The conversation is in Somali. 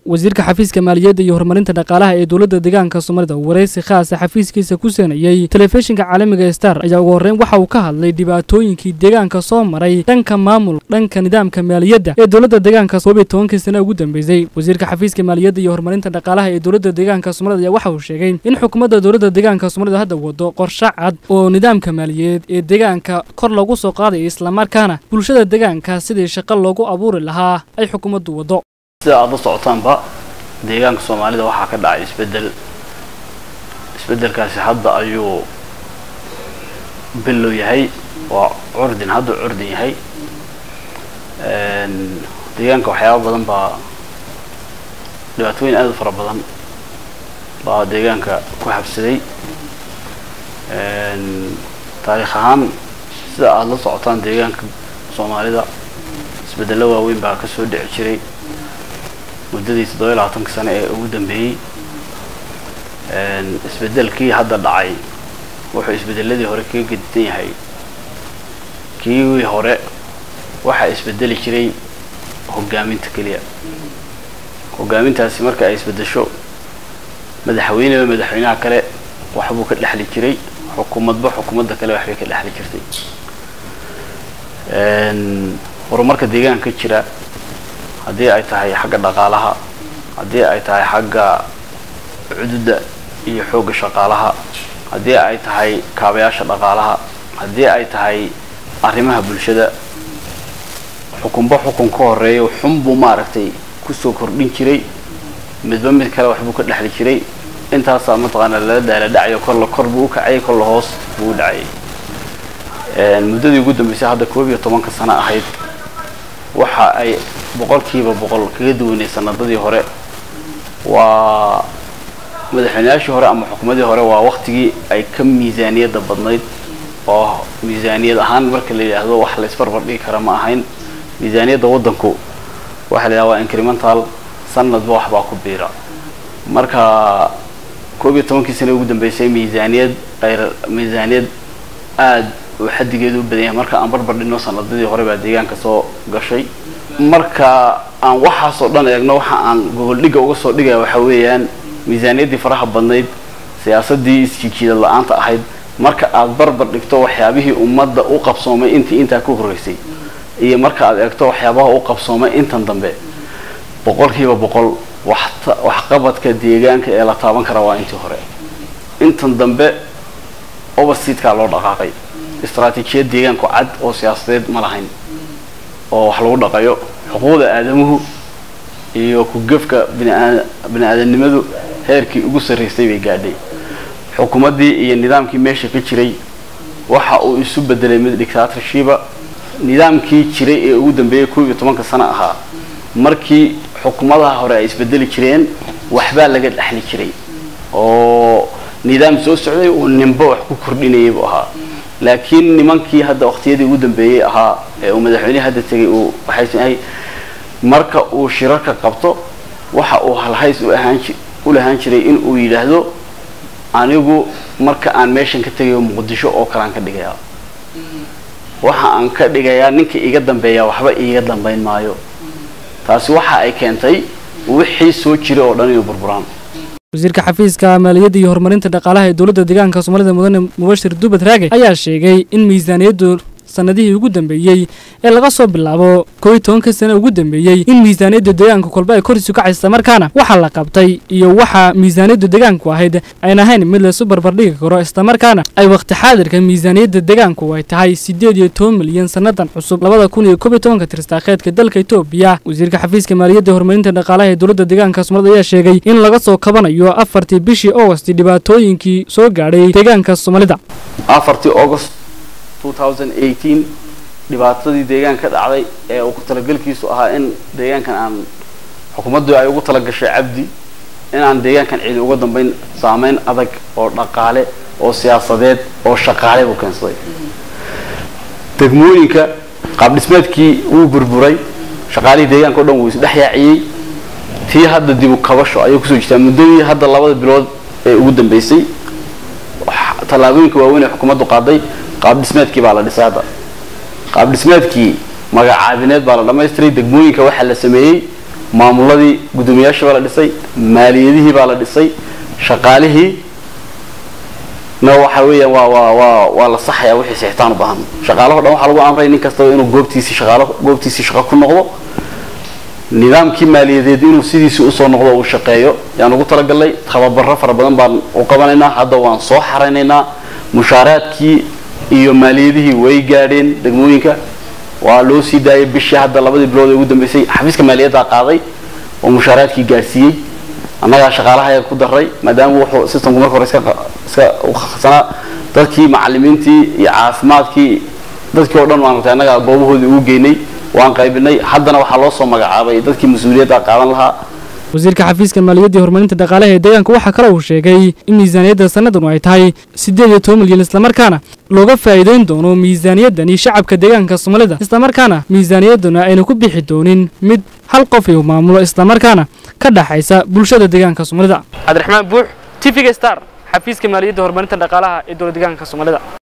wasiirka xafiiska maaliyadda iyo horumarinta dhaqaalaha ee dowladda deegaanka soomaalida waraysi khaasa xafiiskiisa ku seenayey telefishinka caalamiga star ayaa ugu horreyn waxa uu ka hadlay dhibaatooyinkii deegaanka soo maray dhanka maamul dhanka nidaamka maaliyadda ee dowladda deegaanka koob iyo tobankii sana ugu dambeysay wasiirka xafiiska maaliyadda iyo horumarinta dhaqaalaha ee dowladda deegaanka soomaalida ayaa waxa uu sheegay in xukuumadda dowladda deegaanka soomaalida hadda wado qorshe cad oo nidaamka maaliyadeed ee deegaanka kor loogu soo qaadayo islamarkaana bulshada deegaanka sidii shaqo loogu abuuri lahaa ay xukuumaddu wado sida aad la socotaanba deegaanka soomaalida waxaa ka dhacay isbeddel isbeddelkaasi hadda ayuu bilow yahay waa curdin hadda curdin yahay deegaanka waxyaaba badan baa dhibaatooyin aad u fara badan baa deegaanka ku habsaday taariikh ahaan sida aada la socotaan deegaanka soomaalida isbeddello waaweyn baa ka soo dhici jiray muddadii toddoba iyo labaatanka sane ee ugu dambeeyey isbeddelkii hadda dhacay wuxuu isbeddeladii hore kaga gedisan yahay kii hore waxaa isbeddeli jiray hoggaaminta keliya hoggaamintaasi marka ay isbeddesho madaxweyneba madaxweynaha kale waxbuu ka dhexli jiray xukuumadba xukuumadda kale waxbay ka dhexli jirtay horumarka deegaanka ka jira haddii ay tahay xagga dhaqaalaha haddii ay tahay xagga cududa iyo xoogga shaqaalaha haddii ay tahay kaabayaasha dhaqaalaha haddii ay tahay arrimaha bulshada xukunba xukun ka horeeyo xunbuu maaragtay kusoo kordhin jiray midba mid kale waxbuu ka dhexli jiray intaasaa mataqaana lala daala dhacayo kolla kor buu u kacayay kolla hoos buu u dhacayay muddadii ugu dambeysay hadda koob iyo tobanka sano ahayd waxa ay boqolkiiba boqol kaga duwanay sanadadii hore waa madaxweynayaashii hore ama xukuumadii hore waa waktigii ay ka miisaaniyadda badnayd oo miisaaniyad ahaan marka la yidhaahdo wax la isbarbar dhigi kara ma ahayn miisaaniyadda waddanku waxaa la yidhahda waa incremental sanadba waxbaa ku biira marka koob iyo tobankii sana ugu dambeysay miisaaniyad ayr miisaaniyad aada oo xaddigeedu u badan yahay marka aan barbar dhino sanadadii hore baa deegaanka soo gashay marka aan waxaasoo dhan eegno waxa aan goboldhigga uga soo dhigaya waxaa weeyaan miisaaniyaddii faraha badnayd siyaasaddii isjijiidad la-aanta ahayd marka aada barbar dhigto waxyaabihii ummadda u qabsoomay intii intaa ku horreysay iyo marka aad eegto waxyaabaha u qabsoomay intan dambe boqolkiiba boqol waxqabadka deegaanka ee la taaban karaa waa intii hore intan dambe overseedkaa loo dhaqaaqay istraatiijiyad deegaanku cad oo siyaasadeed ma lahayn oo wax lagu dhaqayo xuquuqda aadamuhu iyo ku-gefka bini aadamnimadu heerkii ugu sarraysay bay gaadhay xukuumaddii iyo nidaamkii meesha ka jiray waxa uu isu bedelay mid dictatorshiba nidaamkii jiray ee ugu dambeeyay koob iyo tobanka sano ahaa markii xukuumadaha hore ay isbedeli jireen waxbaa laga dhexli jiray oo nidaam soo socday uu ninba wax ku kordhinayay buu ahaa laakiin nimankii hadda waqtiyadii ugu dambeeyey ahaa ee uu madaxweynihii hadda tegay uu waxaysan ahay marka uu shirarka qabto waxa uu halhays u ahaan u lahaan jiray in uu yidhaahdo anigu marka aan meeshan ka tegayo muqdisho oo kalean ka dhigayaa waxa aan ka dhigayaa ninka iga dambeeya waxba iiga dambayn maayo taasi waxa ay keentay wixii soo jiray oo dhan inuu burburaan wasiirka xafiiska maaliyadda iyo horumarinta dhaqaalaha ee dowladda deegaanka soomaalida mudane mubashir dubad raage ayaa sheegay in miisaaniyaddu sanadihii ugu dambeeyey ee laga soo bilaabo koob iyo tobanka sane ugu dambeeyey in miisaaniyadda deegaanka kolba ay kor isu kacaysa markaana waxa la qabtay iyo waxa miisaaniyaddu deegaanku ahayd ayn ahayn mid laysu barbardhigi karo islamarkaana ay waqti xaadirka miisaaniyadda deegaanku ay tahay siddeed iyo toban milyan sannadan cusub labada kun iyo koob iyo tobanka tiristaakeedka dalka etoobiya wasiirka xafiiska maaliyadda horumarinta dhaqaalaha ee dowladda deegaanka soomaalida ayaa sheegay in laga soo kabanayo afartii bishii augost dhibaatooyinkii soo gaadhay deegaanka soomaalida afartii august dhibaatadii deegaanka dhacday ee uu ku talagelkiisu ahaa in deegaankan aan xukuumaddu ay ugu talagashay cabdi in aan deegaankan cidi uga dambeyn saameyn adag oo dhaqaale oo siyaasadeed oo shaqaale buu keensaday degmooyinka qaabdhismeedkii wuu burburay shaqaalihii deegaanka o dhan wuu isdhex yaaciyey tii hadda dibu kabasho ayay kusoo jirtaa muddadii hadda labada bilood ee ugu dambeysay tallaabooyinka waaweyn ee xukuumaddu qaaday qaab dhismeedkii baa la dhisay hadda qaab dhismeedkii magacaabineed baa la dhamaystiray degmooyinka waxaa la sameeyey maamuladii guddoomiyaashii baa la dhisay maaliyadihii baa la dhisay shaqaalihii na waxa weeyaan waa waa waa waa la saxayaa wixii sixitaan u baahan shaqaalaho dhan waxaa lagu amray nin kastaba inuu goobtiisii shaqaalo goobtiisii shaqo ku noqdo nidaamkii maaliyadeed inuu sidiisii usoo noqdo uu shaqeeyo yaan ugu talagalnay tababaro fara badan baan u qabanaynaa hadda waan soo xaraynaynaa mushaaraadkii iyo maaliyadihii way gaadheen degmooyinka waa loo sii daayay bishii hadda labadii bilood ee ugu dambeysay xafiiska maaliyaddaa qaaday oo mushaaraadkii gaadhsiiyey annagaa shaqaalaha ayaa ku daray maadaama wuxuu systemku marka hore iska iska ukhsanaa dadkii macalimiintii iyo caafimaadkii dadkii oo dhan waan ratay annagaa goobahoodii ugu geynay waan qaybinay haddana waxaa loo soo magacaabay dadkii mas-uuliyadda qaadan lahaa wasiirka xafiiska maaliyadda iyo horumarinta dhaqaalaha ee deegaanka waxaa kale uu sheegay in miisaaniyadda sannadan ay tahay siddeed iyo toban milyan islamarkaana looga faa'iideyn doono miisaaniyaddani shacabka deegaanka soomaalida islamarkaana miisaaniyadduna ayna ku bixi doonin mid hal qof uu maamulo islamarkaana ka dhaxaysa bulshada deegaanka soomaalida cabdiraxmaan buux t v-ga star xafiiska maaliyadda horumarinta dhaqaalaha ee dowlad deegaanka soomaalida